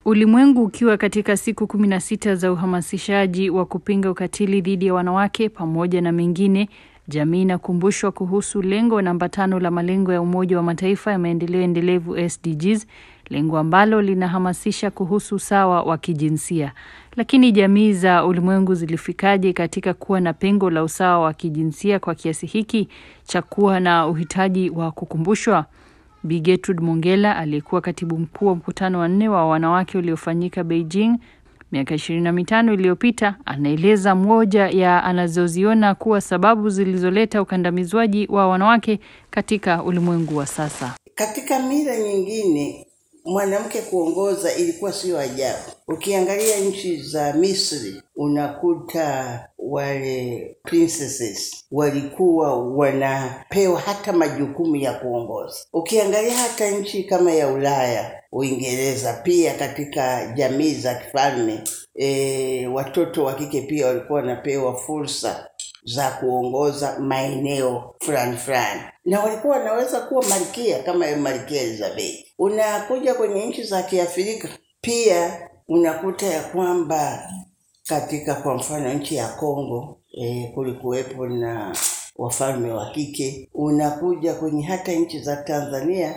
Ulimwengu ukiwa katika siku kumi na sita za uhamasishaji wa kupinga ukatili dhidi ya wanawake pamoja na mengine, jamii inakumbushwa kuhusu lengo namba tano la malengo ya Umoja wa Mataifa ya maendeleo endelevu SDGs, lengo ambalo linahamasisha kuhusu usawa wa kijinsia. Lakini jamii za ulimwengu zilifikaje katika kuwa na pengo la usawa wa kijinsia kwa kiasi hiki cha kuwa na uhitaji wa kukumbushwa? Bi Gertrude Mongella aliyekuwa katibu mkuu wa mkutano wa nne wa wanawake uliofanyika Beijing miaka ishirini na mitano iliyopita anaeleza moja ya anazoziona kuwa sababu zilizoleta ukandamizwaji wa wanawake katika ulimwengu wa sasa. Katika mila nyingine mwanamke kuongoza ilikuwa sio ajabu. Ukiangalia nchi za Misri unakuta wale princesses walikuwa wanapewa hata majukumu ya kuongoza. Ukiangalia hata nchi kama ya Ulaya, Uingereza, pia katika jamii za kifalme e, watoto wa kike pia walikuwa wanapewa fursa za kuongoza maeneo fulani fulani, na walikuwa wanaweza kuwa malkia kama malkia Elizabeth. Unakuja kwenye nchi za Kiafrika pia unakuta ya kwamba katika kwa mfano nchi ya Kongo e, kulikuwepo na wafalme wa kike. Unakuja kwenye hata nchi za Tanzania,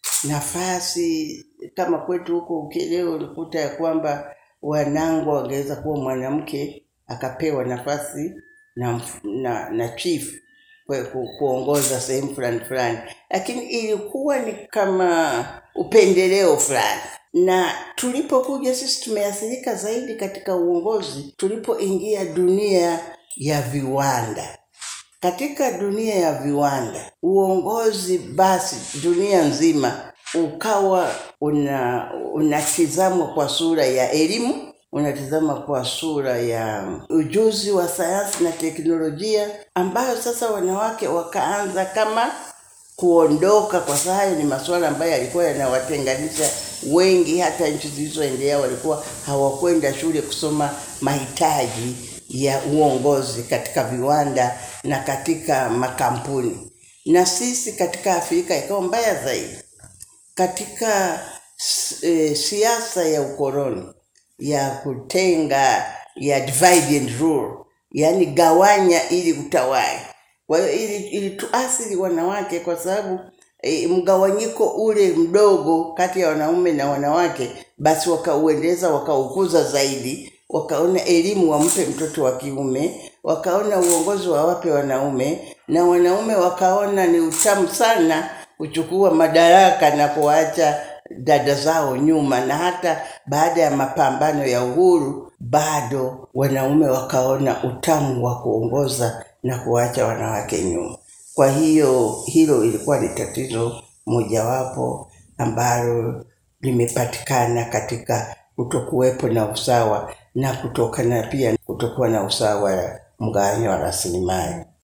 nafasi kama kwetu huko Ukerewe ulikuta ya kwamba Wanangwa wangeweza kuwa mwanamke akapewa nafasi na, na, na chief ku, kuongoza sehemu fulani fulani, lakini ilikuwa ni kama upendeleo fulani. Na tulipokuja sisi tumeathirika zaidi katika uongozi tulipoingia dunia ya viwanda. Katika dunia ya viwanda, uongozi basi dunia nzima ukawa una unatizamwa kwa sura ya elimu unatizama kwa sura ya ujuzi wa sayansi na teknolojia, ambayo sasa wanawake wakaanza kama kuondoka, kwa sababu hayo ni masuala ambayo yalikuwa yanawatenganisha wengi. Hata nchi zilizoendelea walikuwa hawakwenda shule kusoma mahitaji ya uongozi katika viwanda na katika makampuni. Na sisi katika Afrika ikawa mbaya zaidi katika e, siasa ya ukoloni ya kutenga ya divide and rule, yaani gawanya ili utawale. Kwa hiyo ili, ili tuathiri wanawake kwa sababu e, mgawanyiko ule mdogo kati ya wanaume na wanawake, basi wakauendeleza wakaukuza zaidi, wakaona elimu wampe mtoto wa kiume, wakaona uongozi wawape wanaume, na wanaume wakaona ni utamu sana kuchukua madaraka na kuacha dada zao nyuma, na hata baada ya mapambano ya uhuru bado wanaume wakaona utamu wa kuongoza na kuacha wanawake nyuma. Kwa hiyo hilo ilikuwa ni tatizo mojawapo ambalo limepatikana katika kutokuwepo na usawa na kutokana pia kutokuwa na usawa wa mgawanyo wa rasilimali.